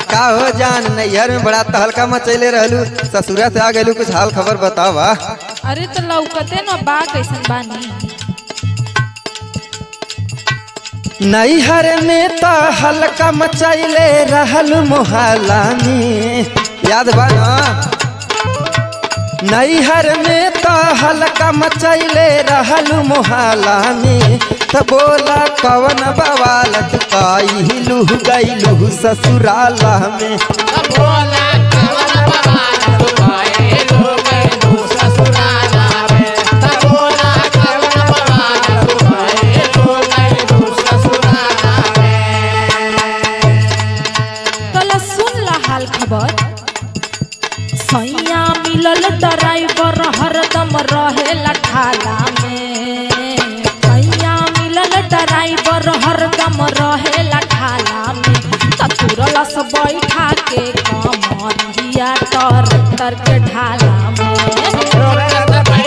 का हो जान नैहर में बड़ा तहलका मचैले रहलू ससुरा से आ गलू कुछ हाल खबर बतावा अरे तो लौकते न बा कैसन बानी नैहर में तो हल्का मचैले रहल मोहल्ला में याद बा ना नैहर में तो हल्का मचैले रहल मोहल्ला में त बोला कवन बवाल कैलू गैलू ससुराला में तला सुन ला हाल खबर सैया मिलल ड्राइवर हरदम रहेला ठाला में सैया मिलल ड्राइवर हरदम रहेला ठाला में ततुरला से बैठा के कमरिया तर तर के ढाला में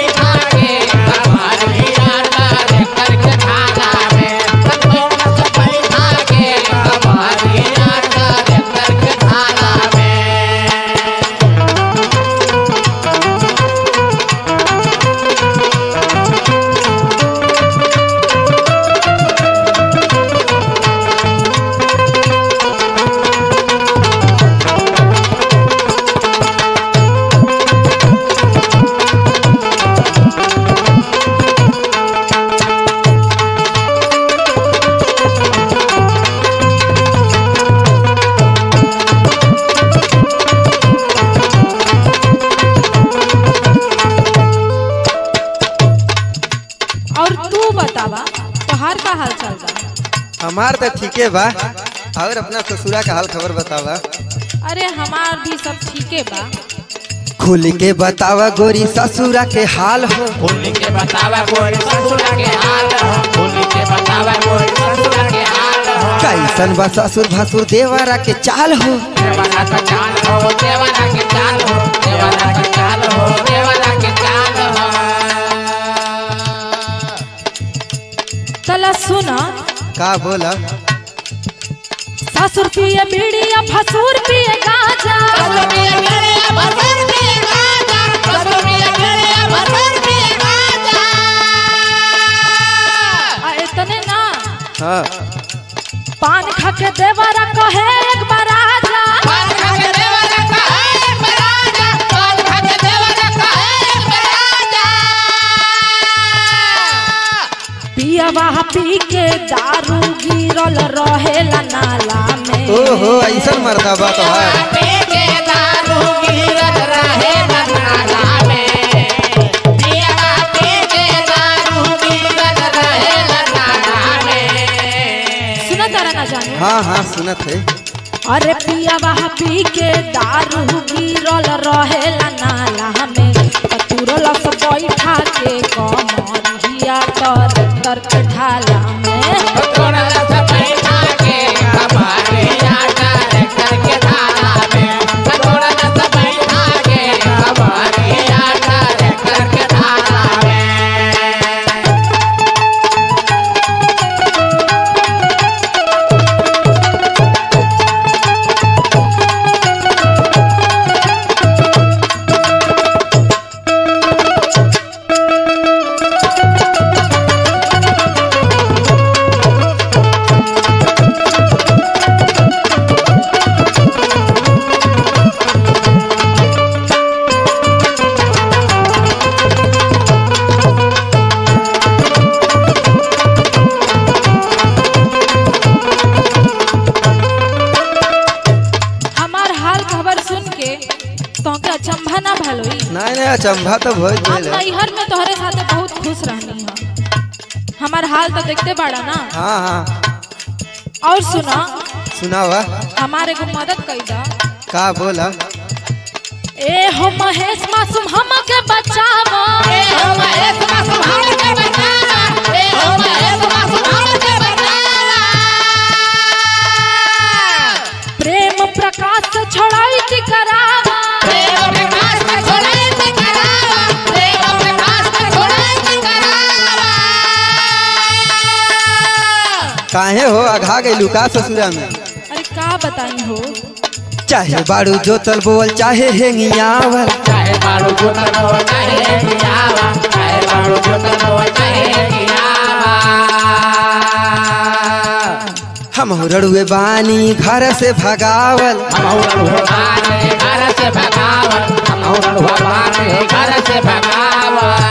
और तू बतावा तोहार का हाल चाल बा हमार तो ठीके बा और अपना ससुरा का हाल खबर बतावा अरे हमार भी सब ठीके बा खुल के बतावा गोरी ससुरा के हाल हो कैसन बा ससुर भसुर देवरा के चाल हो चला सुना का बोला ससुर पिए बीड़िया फसुर पिए गाजा आ इतने ना हाँ पान खा के देवरा कहे एक बार आजा पिया वहा पी के दारू गिरल रहेला नाला में ओहो ऐसा मरदा बा तोहार सुना तारा ना जाने हाँ हाँ सुनत है अरे पिया वहा पी के दारू गिरल रहेला नाला में तुरल से बैठा के कमरिया तर तर के ढाला में हमार हाल खबर सुन के तोके अचंभा ना भलोई नहीं नहीं अचंभा तो बहुत हम भइल है नैहर में तोहरे साथे बहुत खुश रहनी है हमार हाल तो देखते बाड़ा ना हाँ हाँ और सुना सुनावा हमारे को मदद कई दा का बोला ए हो महेश मासूम हमके बचावा प्रेम प्रकाश से छोड़ाई की करावा काहे हो अघा गई लुका ससुरा में अरे का बताई हो चाहे बाड़ू जोतल बोल चाहे हेंगियावल चाहे बारू जोतन हो चाहे गियावा चाहे बारू जोतन हो चाहे गियावा हम रड़ुए बानी घर से भगावल हम औरन भगवान घर से भगावन हम औरन भगवान घर से भगावन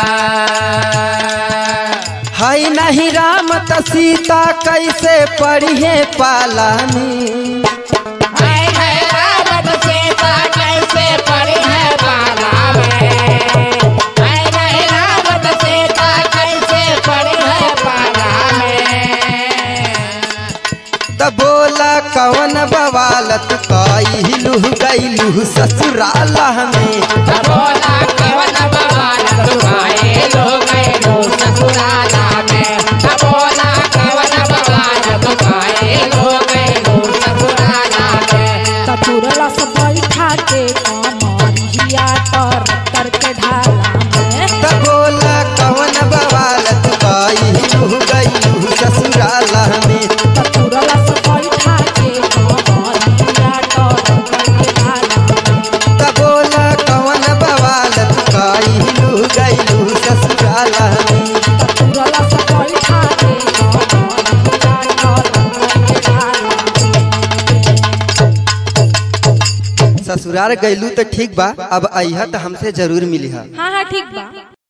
हई नहीं राम त सीता कैसे पढ़िए पाला में हाय हाय रावण सीता कैसे पड़ी है बाला में हाय हाय रावण सीता कैसे पड़ी है बाला में त बोला कवन बवालत कइलू गइलू ससुराल में बोला कवन बवाल दुआए लोग गए ससुराला में बोला कवन बवाल दुआए लोग गए ससुराला में ततुरला से बैठा के कमरिया तर तर के ढाला में त बोला कवन बवालत कइलू गइलू ससुराल में ततुरला से बैठा के कमरिया तर तर के ढाला में त बोला कवन बवालत कइलू गइलू ससुराल में ततुरला से बैठा के कमरिया तर तर के ढाला में ससुराल गइलू त ठीक बा अब अइहा त हमसे जरूर मिलिहा हाँ हाँ ठीक बा